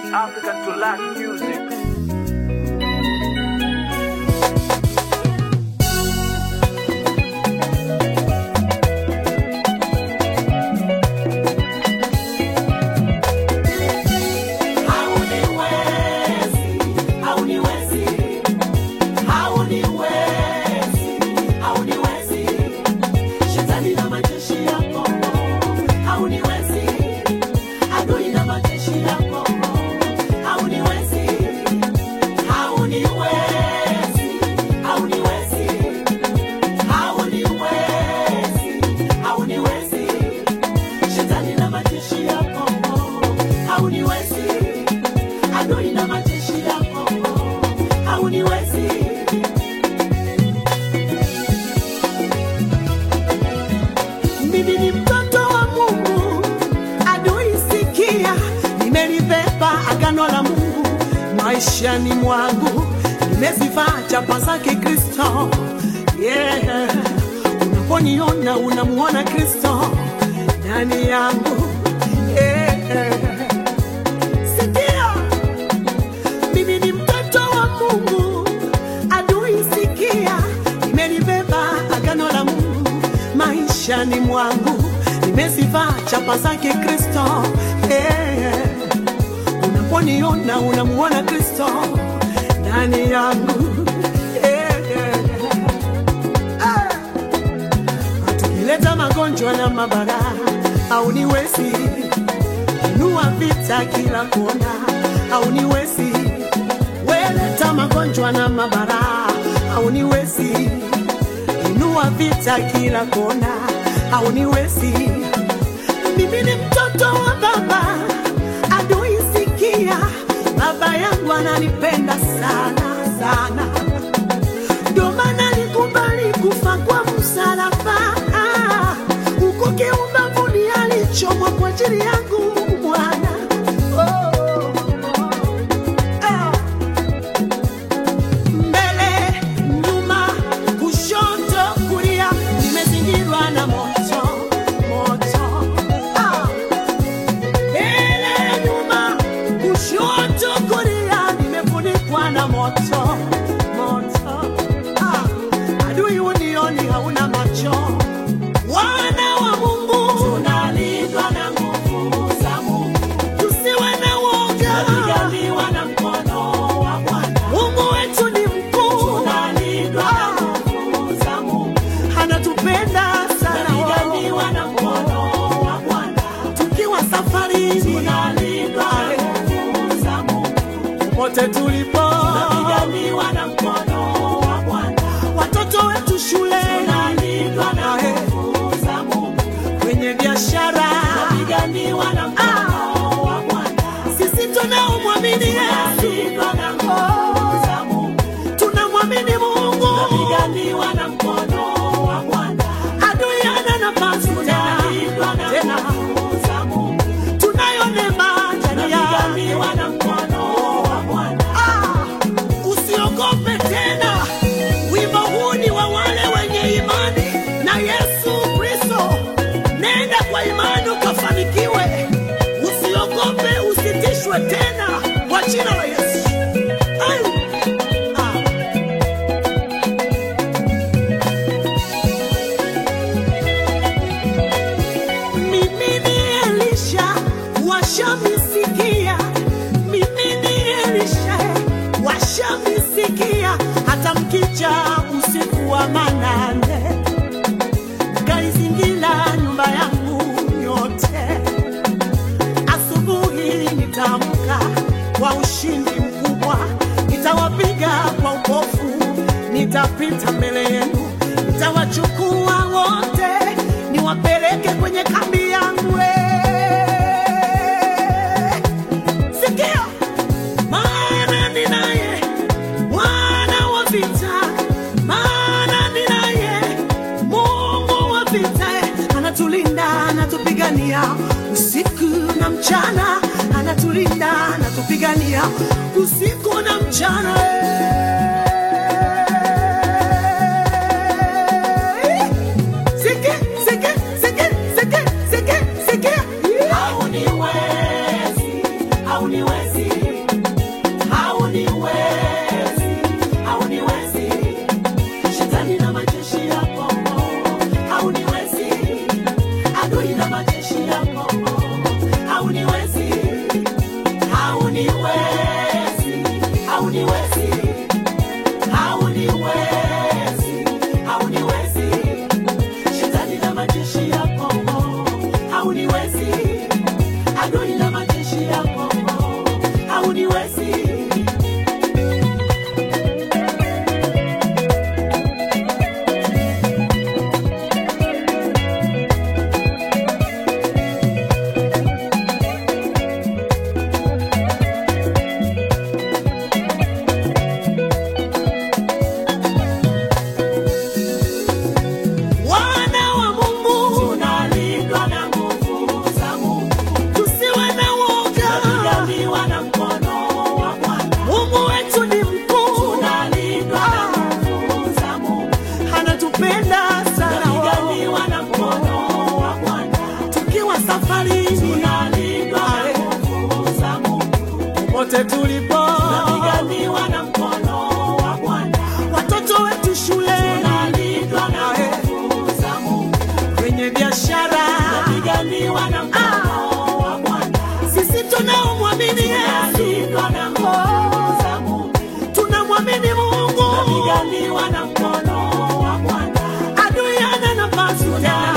African to Lack music. Mimi ni mtoto wa Mungu, adui sikia, nimelibeba agano la Mungu maishani mwangu, nimezivaa chapa zake Kristo. Yeah. Unaponiona unamuona Kristo ndani yangu. Yeah. Sikia, mimi ni mtoto wa Mungu, adui sikia, nimelibeba agano la Mungu maishani mwangu, nimezivaa chapa zake Kristo. Yeah. Unaponiona unamuona Kristo ndani yangu. Yeah. Ah. Tukileta magonjwa na mabara au niwezi inua vita kila kona au niwezi weleta magonjwa na mabara au niwezi inua vita kila kona au niwezi mimi ni mtoto wa baba adui sikia baba yangu ananipenda sana sana ndio maana nikubali kufa kwa msalaba Ah, huko kiumbavuni alichomwa kwa ajili yangu mwana oh, ah mbele nyuma kushoto kulia nimezingirwa na moto moto ah. mbele nyuma kushoto kulia nimefunikwa na moto moto ah. adui unioni hauna macho wana wa mungu tunalindwa na nguvu za mungu tusiwe na woga tunapiganiwa na mkono wa bwana mungu wetu ni mkuu tunalindwa na nguvu za mungu anatupenda sana tunapiganiwa na mkono wa bwana tukiwa safarini tunalindwa na nguvu za mungu popote tulipo tunapiganiwa na mkono wa bwana watoto wetu shule tunalindwa na nguvu za mungu kwenye biashara tunapiganiwa na mkono wa bwana sisi tunaomwamini Yesu na nguvu za Mungu tunamwamini Mungu tunapiganiwa na mkono wa Bwana adui hana nafasi tena tena za Mungu tunayo neema ndani tunapiganiwa na mkono wa Bwana ah usiogope tena wimbo huu ni wa wale wenye imani na Yesu Kristo nenda kwa imani ukafanikiwe usiogope usitishwe tena kwa jina la Yesu Ai! Ah. Mimi ni Elisha washamisikia, mimi ni Elisha washamisikia, hata mkicha usiku wa manane kaizingira nyumba yangu yote. Asubuhi nitaamka kwa ushindi mkubwa, nitawapiga kwa upofu, nitapita mbele yenu, nitawachukua wote, niwapeleke kwenye kambi yangu. eh. Sikia, maana ninaye Bwana wa vita, maana ninaye Mungu wa vita, anatulinda, anatupigania usiku na mchana, anatulinda, anatupigania usiku na mchana. Sikia, sikia, sikia, sikia, sikia, sikia. hauniwezi hauniwezi adui na majeshi yako hauniwezi wana wa Mungu tunalindwa na nguvu za Mungu, tusiwe na woga, tunapiganiwa na mkono wa Bwana. Mungu wetu ni mkuu, tunalindwa na nguvu za Mungu, anatupenda sana, tunapiganiwa na mkono wa Bwana. Tukiwa safarini, tunalindwa na nguvu za Mungu, popote tulipo, tunapiganiwa na mkono wa Bwana. Watoto wetu shule, tunalindwa na nguvu za Mungu, kwenye biashara, tunapiganiwa na mkono wa Bwana. Sisi tunaomwamini Yesu, tunalindwa na nguvu za Mungu, tunamwamini Mungu, tunapiganiwa na mkono wa Bwana. Adui hana nafasi tena